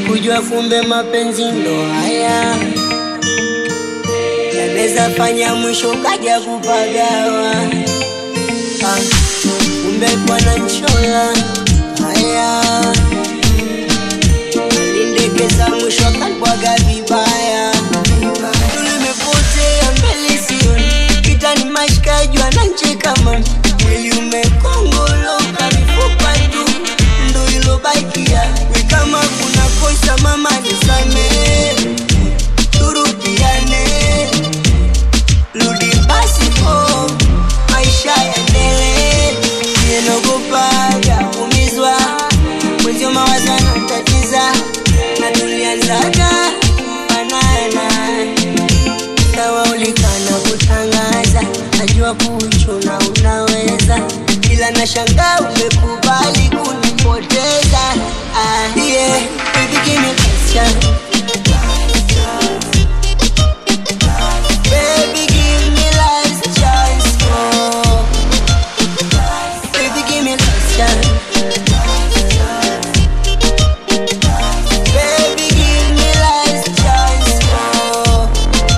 sikujua kumbe mapenzi ndo haya yanaweza fanya mwisho kaja kupagawa ah, kumbe bwana nchola haya alindekeza mwisho akanibwaga vibaya tulimepotea mbele sioni kitani mashikaji wanancheka man mwili umekongoloka mifupa tu ndo ilobakia we kama kuna kosa mama nisamee turudiane rudi basi po maisha yaendelee nienogopaga kumizwa mwenzio mawazo anatatiza na tulianzaga fanana sawa ulikana kutangaza najua kuchuna unaweza ila na shanga umekubali kunipoteza ah, yeah. Baby, give me a chance. Baby, give me last chance, oh. Baby, give me last chance. Baby, give me last chance, oh.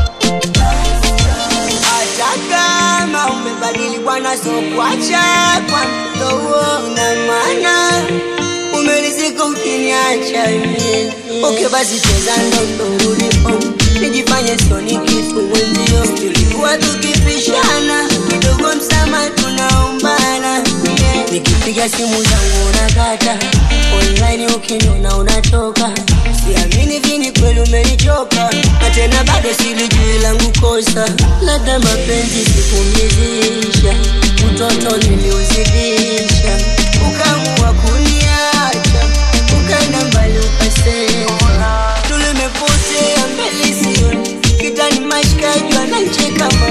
Hata kama umebadili bwana, so kuacha kwa mdogo na maana umelizika ukiniacha mie. Okay, basi cheza ndondo ulipo, nijifanye sioni kitu wenzio. Tulikuwa tukipishana kidogo, msama tunaombana yeah. Nikipiga simu zangu unakata online, ukiniona unatoka. Siamini vini kweli umenichoka, na tena bado silijui langu kosa. Labda mapenzi sikumridhisha, utoto niliuzidisha, ukaamua kuniacha, ukaenda mbali ukasema tulimepotea mbele sioni, kitani mashikaji wanancheka